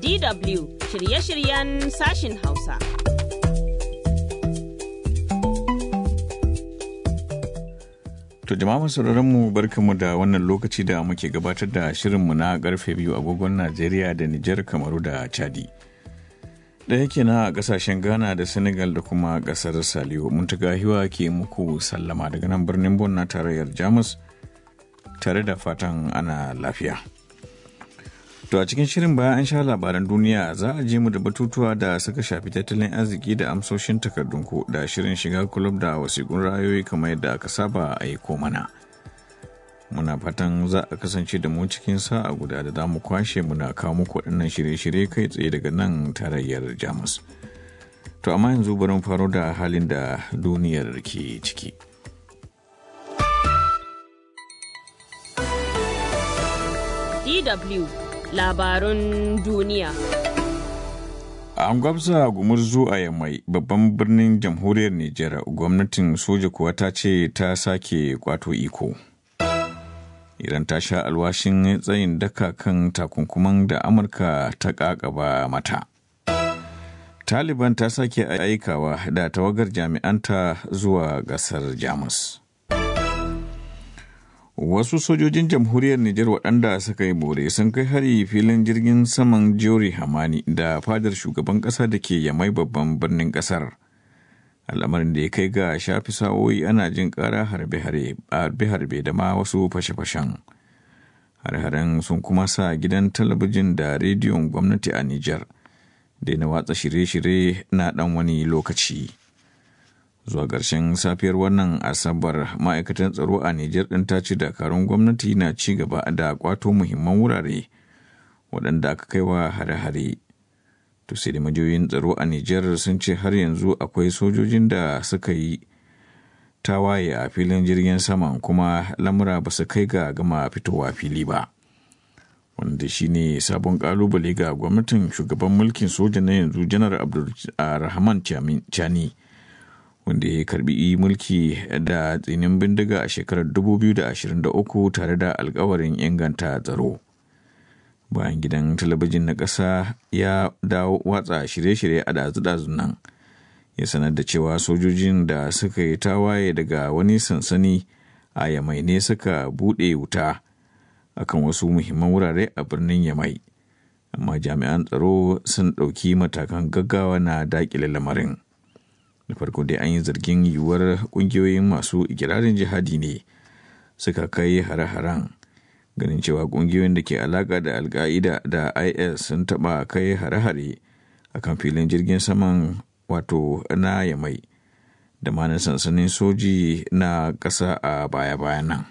DW shirye-shiryen sashin Hausa. To jama'a masu mu barkamu da wannan lokaci da muke gabatar da shirinmu na karfe biyu agogon Najeriya da Nijar Kamaru da Chadi. Da yake na a kasashen Ghana da Senegal da kuma kasar Saliyo mun hiwa ke muku sallama daga nan birnin Bon na tarayyar Jamus tare da fatan ana lafiya. To a cikin shirin bayan an sha labaran duniya za a je mu da batutuwa da suka shafi tattalin arziki da amsoshin takardunku da shirin shiga kulub da wasiƙun rayoyi kamar yadda aka saba a yi mana. Muna fatan za a kasance da mu cikin sa'a guda da za mu kwashe muna kawo muku waɗannan shirye-shirye kai tsaye daga nan tarayyar Jamus. To amma yanzu bari faro da halin da duniyar ke ciki. DW labarun duniya. An gwabza gumurzu a yammai babban birnin jamhuriyar Nijar gwamnatin soja kuwa ta ce ta sake kwato iko. Iran ta sha alwashin tsayin daka kan takunkuman da Amurka ta kakaba mata. Taliban ta sake aikawa da tawagar jami'anta zuwa gasar Jamus. Wasu sojojin jamhuriyar Nijar waɗanda suka yi bore sun kai hari filin jirgin saman Jori Hamani da fadar shugaban ƙasa da ke yamai babban birnin ƙasar. Al'amarin da ya kai ga shafi sa'o'i ana jin ƙara harbe-harbe da ma wasu fashe-fashen. Har-haren sun kuma sa gidan talabijin da rediyon gwamnati a Nijar da na watsa shirye-shirye na ɗan wani lokaci. zuwa ƙarshen safiyar wannan asabar ma'aikatan tsaro a Nijar ɗin ta ce dakarun gwamnati na ci gaba da kwato muhimman wurare waɗanda aka kai wa hare-hare. To sai da majiyoyin tsaro a Nijar sun ce har yanzu akwai sojojin da suka yi tawaye a filin jirgin saman kuma lamura ba su kai ga gama fitowa fili ba. Wanda shi ne sabon kalubale ga gwamnatin shugaban mulkin soja na yanzu janar Abdulrahman Chani. wanda ya karbi mulki da tsinin bindiga a shekarar 2023 tare da alkawarin inganta tsaro bayan gidan talabijin na ƙasa ya dawo watsa shirye-shirye a dazu-dazun nan ya sanar da cewa sojojin da suka yi tawaye daga wani sansani a yamai ne suka buɗe wuta akan wasu muhimman wurare a birnin yamai amma jami'an tsaro sun ɗauki matakan gaggawa na daƙile lamarin. da farko dai an yi zargin yiwuwar kungiyoyin masu ikirarin jihadi ne suka kai hare-haren ganin cewa kungiyoyin da ke alaka da alka'ida da is sun taba kai hare-hare a kan filin jirgin saman wato na yamai da ma na sansanin soji na ƙasa a baya-bayan nan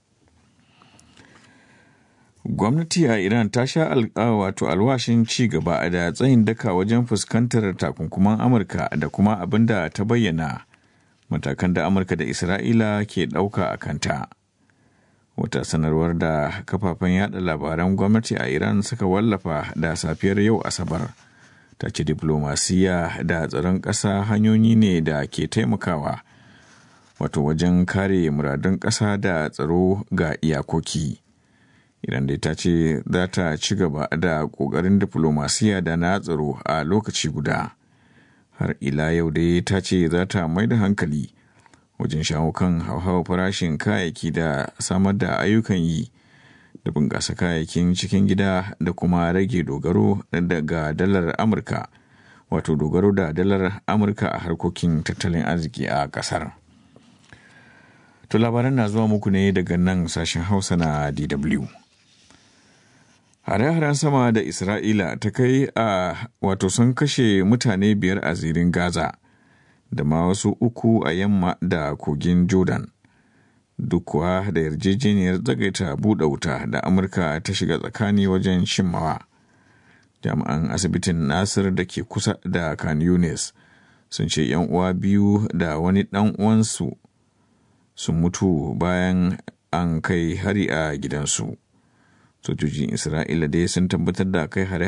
gwamnati a iran ta sha wato alwashin ci gaba da tsayin daka wajen fuskantar takunkuman amurka da kuma abin da ta bayyana matakan da amurka da isra'ila ke ɗauka a kanta wata sanarwar da kafafen yada labaran gwamnati a iran suka wallafa da safiyar yau asabar ta ce diplomasiya da tsaron ƙasa hanyoyi ne da ke taimakawa wato wajen kare muradun ƙasa da tsaro ga iyakoki. Iran dai ta ce za ta ci gaba da ƙoƙarin diflomasiya da na tsaro a lokaci guda. Har ila yau dai ta ce za ta mai da hankali wajen shawo kan hauhawar farashin kayayyaki da samar da ayyukan yi da bunƙasa kayayyakin cikin gida da kuma rage dogaro daga dalar Amurka, wato dogaro da dalar Amurka a harkokin tattalin arziki a ƙasar. To labaran na zuwa muku ne daga nan sashen Hausa na DW. hare-haren sama da isra'ila ta kai a wato sun kashe mutane biyar a zirin gaza da ma wasu uku a yamma da kogin jordan duk kuwa da yarjejeniyar tsagaita buɗe wuta da amurka ta shiga tsakani wajen shimmawa jami'an asibitin nasir da ke kusa da kan yunis sun ce yan uwa biyu da wani ɗan uwansu sun mutu bayan an kai hari a gidansu sojojin isra'ila dai sun tabbatar da kai hare